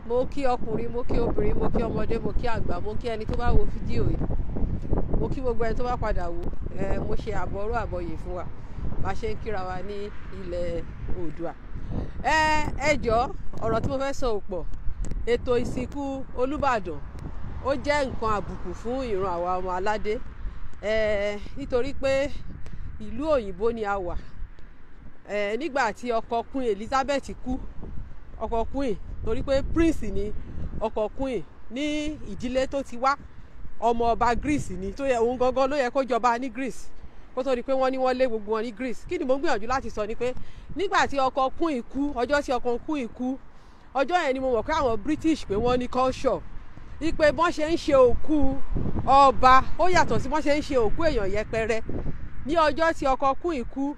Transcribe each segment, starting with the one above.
mo kí ọkùnrin mo kí obìnrin mo kí ọmọdé mo kí àgbà mo kí ẹni tó bá wo fídíò yìí mo kí gbogbo ẹni tó bá padà wò ẹ mo ṣe àbọ̀rọ̀ àbọ̀yè fún wa bá a ṣe ń kíra wa ní ilẹ̀ oòdùà ẹ ẹ jọ ọ̀rọ̀ tí mo fẹ́ sọ ò pọ̀ ètò ìsìnkú olùbàdàn ó jẹ́ nǹkan àbùkù fún ìran àwa ọmọ aládé ẹ nítorí pé ìlú òyìnbó ni a wà ẹ nígbà tí ọkọ queen elizabeth kú ọkọ queen torí pé prince ni ọkọ queen ní ìdílé tó ti wá ọmọ ọba greece ni tó yẹ òun gangan ló yẹ kó jọba ní greece kó tó di pé wọ́n ní wọ́n lé gbogbo wọn ní greece kí ni mo ń gbìyànjú láti sọ ni pé nígbà tí ọkọ queen kú ọjọ́ tí ọkọ queen kú ọjọ́ yẹn ni mo mọ̀ pé àwọn british pé wọ́n ní culture ipe bọ́n ṣe ń ṣe òkú ọba ó yàtọ̀ sí bọ́n ṣe ń ṣe òkú èèyàn yẹpẹrẹ ní ọjọ́ tí ọkọ queen kú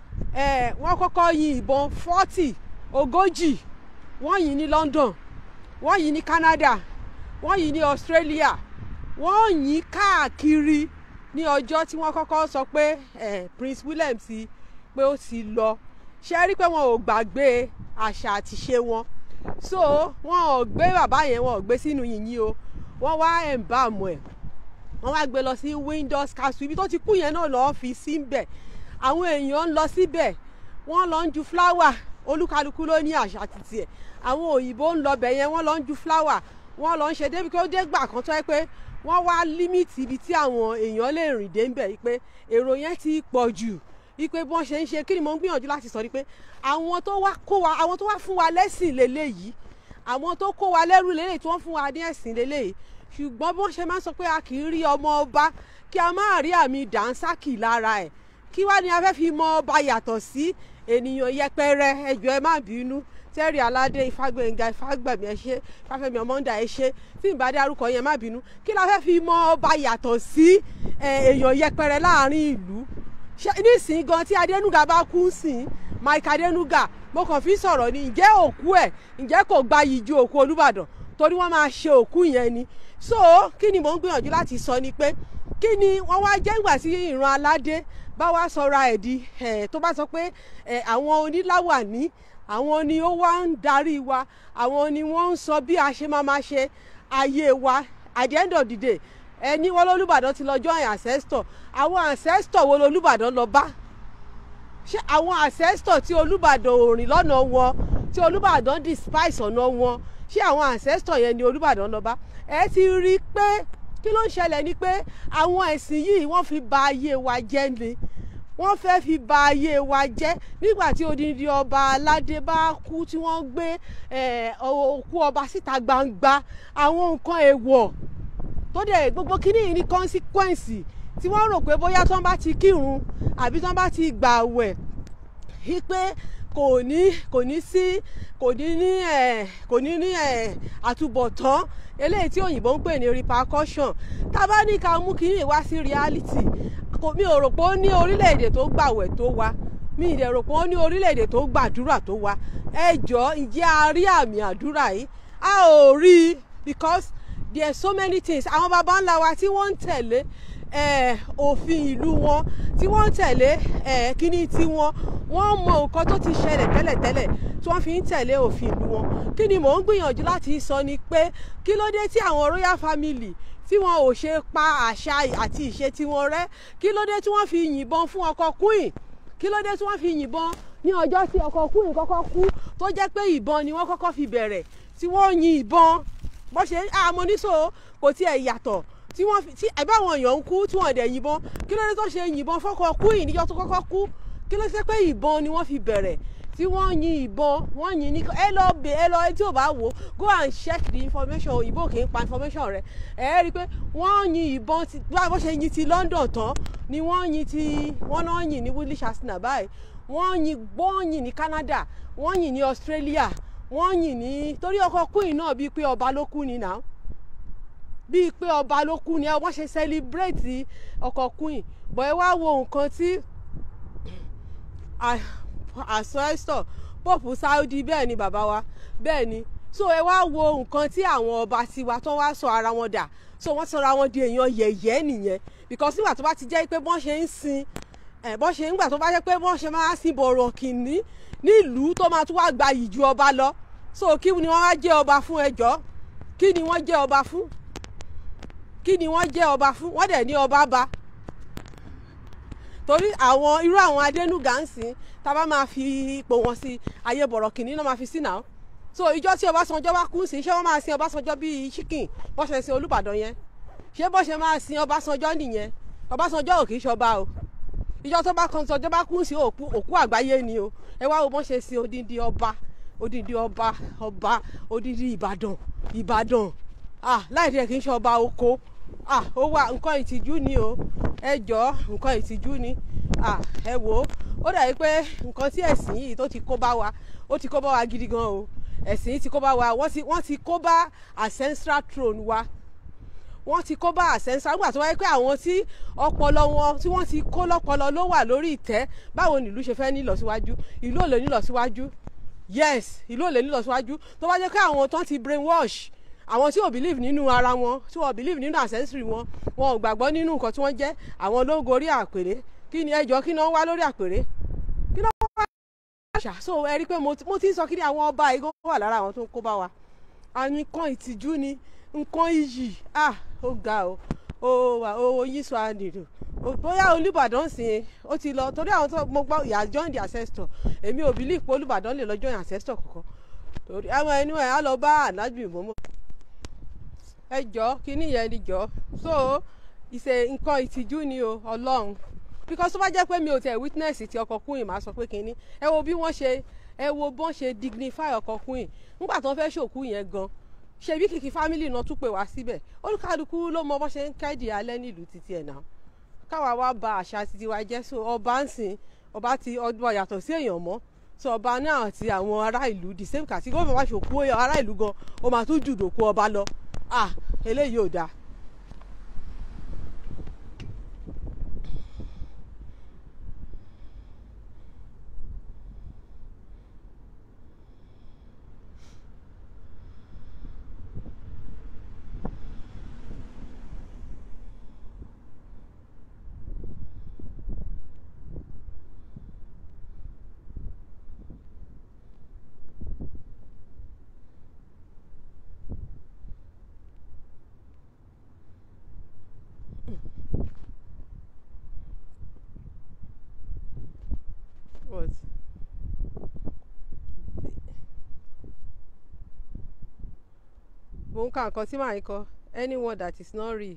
ẹ wọ́n kọ́kọ́ yin ìbọn forty ogójì wọ́n yìn ní London wọ́n yìn ní Canada wọ́n yìn ní Australia wọ́n yìn káàkiri ní ọjọ́ tí wọ́n kọ́kọ́ sọ pé eh, Prince William ti pé ó ti lọ ṣe rí pé wọn ò gbàgbé àṣà àti ṣe wọn so wọn ò gbé bàbá yẹn wọn ò gbé sínú yìnyín o wọ́n wá ẹ̀ǹbàmù ẹ̀ wọ́n wá gbé lọ sí Windsor Castle ibi tó ti kú yẹn náà lọ́ọ́ fi síbẹ̀ àwọn èèyàn ń lọ síbẹ̀ wọ́n lọ ń ju fúláwà olúkálukú ló ní àṣà títì ẹ̀ àwọn òyìnbó ń lọ bẹ̀ yẹn wọ́n lọ ń ju fúláwà wọ́n lọ ń ṣe débi pé ó dé gbà kan tó yẹ pé wọ́n wá límìtì ibi tí àwọn èèyàn lè rìn dé ń bẹ̀ pé èrò yẹn ti pọ̀ jù ipe bí wọ́n ṣe ń ṣe kí ni mo ń gbìyànjú láti sọ ni pé àwọn tó wá kó wa àwọn tó wá fún wa lẹ́sìn lélẹ́yìí àwọn tó kó wa lẹ́rù lélẹ́yìí tí wọ́n fún wa ní ẹ̀sìn lélẹ́yìí ṣùgbọ́n bí wọ́n ṣe máa ń sọ pé a kì í rí ọmọ ọba kí a máa rí àmì dànsákì lára ẹ̀ kí wá ni a fẹ́ fi mọ ọba yàtọ̀ sí ènìyàn yẹpẹrẹ ẹjọ́ ẹ má bínú tẹ́rì aládé ifágbẹ̀ngà ifágbẹ̀mí ẹ ṣé fáfẹ́mi ọmọǹda ẹ ṣé tí n bá dé arúkọ yẹn má bínú kí la fẹ́ fi mọ ọba yàtọ̀ sí èèyàn yẹpẹrẹ láàrin ìlú nísìnyí gan tí adénúgà bá kú sìn mike adénúgà mo kàn fi sọ̀rọ̀ ni ǹjẹ́ òkú ẹ̀ ǹjẹ́ kò gbayì ju òkú olúbàdàn torí wọ́n máa ṣe òkú yẹn ni so kí ni mò ń gbìyànjú láti sọ ni pé kí ni wọ́n wá jẹ́ ìgbà tí ìran aládé bá wá sọra ẹ̀ di tó bá sọ pé àwọn oníláwàní àwọn ni ó wá ń darí wa àwọn ni wọ́n ń sọ bí a ṣe máa máa ṣe ayé wa at the end of the day ẹni wọn lólùbàdàn ti lọ join ancestor àwọn ancestor wo lolùbàdàn lọ bá ṣé àwọn ancestor tí olùbàdàn ò rìn lọ́nà wọn tí olùbàdàn despise ọ̀nà wọn ṣé àwọn ancestor yẹn ni olùbàdàn lọ bá ẹ ti rí i pé kí ló ń ṣẹlẹ̀ ni pé àwọn ẹ̀sìn yìí wọ́n fi ba ayé wa jẹ́ ni wọ́n fẹ́ fi ba ayé wa jẹ́ nígbà tí odindi ọba aládé bá kú tí wọ́n gbé òkú ọba síta gbangba àwọn nǹkan èèwọ̀ tó dẹ̀ gbogbo kíní yìí ní consequence tí wọ́n rò pé bóyá tí wọ́n bá ti kírun àbí tí wọ́n bá ti gbààwẹ̀ wípé kò ní kò ní sí kò ní ní ẹ̀ kò ní ní ẹ̀ àtúbọ̀tán eléyìí tí òyìnbó ń pè ní repercussion tá a bá ní ká mú kíní wá sí reality mi ò rò pé ó ní orílẹ̀-èdè tó gbàwẹ̀ tó wa mi ì dẹ̀ rò pé ó ní orílẹ̀-èdè tó gbàdúrà tó wa ẹ jọ ǹjẹ́ a rí àmì àdúrà yìí a ò rí i because there are so many things àwọn baba ńlá wa tí wọ́n ń tẹ̀lé òfin ìlú wọn tí wọ́n ń tẹ̀lé kíní tiwọn wọ́n mọ nǹkan tó ti ṣẹlẹ̀ tẹ́lẹ̀tẹ́lẹ̀ tí wọ́n fi ń tẹ̀lé òfin ìlú wọn kí ni mò ń gbìyànjú láti sọ ni pé kí ló dé tí àwọn royal family tí wọn ò ṣe pa àṣà àti ìṣe tiwọn rẹ́ kí ló dé tí wọ́n fi yìnbọn fún ọkọ queen kí ló dé tí wọ́n fi yìnbọn ní ọjọ́ tí ọkọ queen kọ́kọ́ kú tó jẹ́ pé ìbọn ni wọ́n kọ́kọ́ fi bẹ̀rẹ̀ tí wọ́n yin ìbọn bó ṣe àmọ́ níṣó kò tiẹ̀ yàtọ̀ tí wọ́n fi tí ẹ̀bá àwọn èèyàn ń kú tí wọ́n dẹ̀ yìnbọn kí ló dé tó ṣe yìnbọn fọ́kọ queen níjọ́ tó kọ́kọ́ kú kí ló ṣe pé ìbọn ni wọ́n fi bẹ̀rẹ̀ tí wọ́n yin ìbọn wọ́n yin ní ẹ lọ bẹ ẹ lọ tí ò bá wò go and check the information òyìnbó kì í pa information rẹ ẹ rí i pé wọ́n yin ìbọn tí bó ṣe yin ti London tán ni wọ́n yin ti wọ́n náà yin ní Woodley Arsenal báyìí wọ́n yin gbọ́n yin ní Canada wọ́n yin ní Australia wọ́n yìn ní torí ọkọ queen náà bíi pé ọba ló kú ni náà bíi pé ọba ló kú ni ẹ wọ́n ṣe celebrate ọkọ queen bọ̀ ẹ wá wo nǹkan tí àsọ́ẹ́sọ̀ pope saudi bẹ́ẹ̀ ni bàbá wa bẹ́ẹ̀ ni so ẹ wá wo nǹkan tí àwọn ọba tiwa tó wá sọ ara wọn dà so wọ́n sọra wọn di èèyàn yẹ̀yẹ́ nìyẹn because nígbà tó bá ti jẹ́ pé bọ́n ṣe ń sin ẹ̀ bọ́n ṣe ń gbà tó bá jẹ́ pé bọ́n ṣe máa sin bọ̀rọ̀ kìnní nílùú tó máa tún wá gba ìju ọba lọ so kí ni wọ́n wá jẹ́ ọba fún ẹjọ́ kí ni wọ́n jẹ́ ọba fún kí ni wọ́n jẹ́ ọba fún wọ́n dẹ̀ ní ọba ba torí àwọn irú àwọn adénúgà ń sìn tá a bá máa fi ipò wọn sí ayé bọ̀rọ̀ kìnínní náà máa fi sí náà so ìjọ tí Ọbásanjọ́ bá kú sí ṣé wọ́n máa sin Ọbásanjọ́ bíi chicken bó ṣe sin Olúbàdàn yẹn ṣé bó ṣe máa sin Ọbásanjọ́ nìyẹn Ọbásanjọ́ ò kì í ṣọba o ìjọ tó bá kan sọjọ́ bá kú sí òkú òkú àgbáyé ni o ẹ wá wo bọ́n ṣe sin odindi ọba odindi ọba ọba odindi Ìbàdàn Ìbàdàn ah láì tiẹ̀ kì í ṣe ọba oko ah ó wà nǹkan ìtìjú ni o ẹ jọ nǹkan ìtìjú ni ah ẹ wò ó ó dàbí pé nǹkan tí ẹ̀sìn yìí tó ti kó bá wa ó ti kó bá wa gidi gan o ẹ̀sìn yìí ti kó bá wa wọ́n ti wọ́n ti kó bá ancestral throne wa wọ́n ti kó bá ancestral nígbà tó wáyé pé àwọn tí ọpọlọ wọn tí wọ́n ti kó lọ́pọlọ ló wà lórí ìtẹ́ báwo nílùú ṣe fẹ́ nílọsíwájú ìlú ò lè nílọsíwájú yes ìlú ò lè nílọsíwájú tó bá jẹ́ pé àwọn tó ti brainwash àwọn tí ò believe nínú ara wọn tí wọn believe nínú ancestry wọn wọn ò gbàgbọ́ nínú nǹkan tí wọ́n jẹ́ àwọn ló ń gorí àpèrè kí ni ẹjọ́ kí ni wọ́n wá lórí àpèrè kí ni wọ́n wá àṣà so ẹ rí i pé mo ti ń sọ kí ni àwọn ọba igbó wà lára àwọn tó ń kó bá wa àní nǹkan ìtìjú ni nǹkan iyì ah ó ga o ó wà ó yí sọ àdìrò bóyá Olúbàdàn sìn ó ti lọ torí àwọn tó mo gbọ́ ìyá join the ancestor èmi ò believe pé Olúbàdàn lè lọ join ancestor kankan torí àwọn ẹni wọn á lọ bá ànábì mọ́mọ́ ẹ jọ kíní yẹn ni jọ so ìṣe nǹkan ìtìjú ni o Ọlọ́run because tó bá jẹ́ pé mi ò tẹ̀ witness ti ọkọ Queen màá sọ pé kíní ẹ wo bí wọ́n ṣe ẹ wo bọ́n ṣe dignify ọkọ Queen nígbà tó ń fẹ́ ṣòkú yẹn gan ṣebí kìkì family náà tún pè wá síbẹ̀ olùkàlùkù ló mọ bó ṣe ń kẹ́dì alẹ́ nílùú títí ẹ̀ náà káwa wá ba àṣà títí wa jẹ́ so ọba ń sìn ọba ti ọdún yàtọ̀ sí èèyàn mọ́ so ọba náà àti àwọn ará ìlú the same kàtí gómìnà wá ṣòkú ará ìlú gan ó máa tún jù dòkú ọba lọ ah eléyìí ò dáa. What? mo ń ka nǹkan tí màá ń kọ anyone that is not real.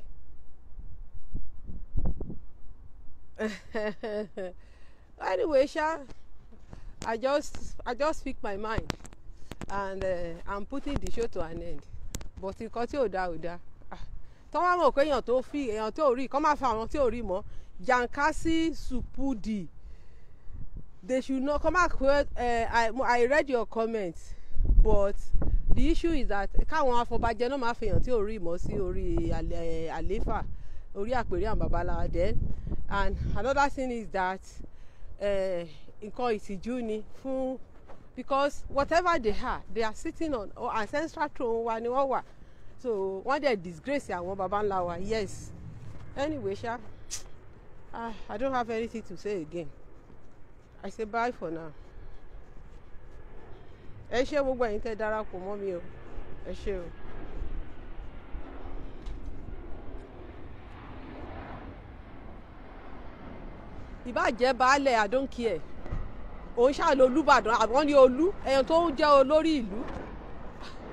anyway ṣá I just I just speak my mind and uh, I'm putting the show to an end but nǹkan tí ò dáa ò dáa tọ́ wá mọ̀ pé èèyàn tó fi èèyàn tó rí kọ́ máa fa àwọn tí ò rí mọ́ Yankasi Supudi they should not come back well uh, I, I read your comment but the issue is that káwọn afọbajẹ náà máa fèèyàn tí ò rí mọ́ sí orí àléfà orí àpèrè àwọn babaláwa then and another thing is that nǹkan ìtìjú ni fún because whatever they are they are sitting on or ancestral throne wa ni wọ́n wà so wọ́n dẹ̀ disgrace àwọn baba ńlá wa yes anyway ṣá ah, I don't have anything to say again. I say bye for now. ẹ ṣé gbogbo ẹ̀yin tẹ́ darapọ̀ mọ́ mi o ẹ ṣé o. ìbàjẹ́ baálẹ̀ I don't care òun ṣàlò Olúbàdàn àwọn ní olú ẹ̀yàn tó ń jẹ́ olórí ìlú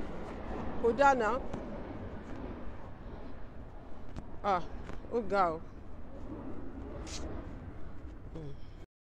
kò dáná ah ó ga o.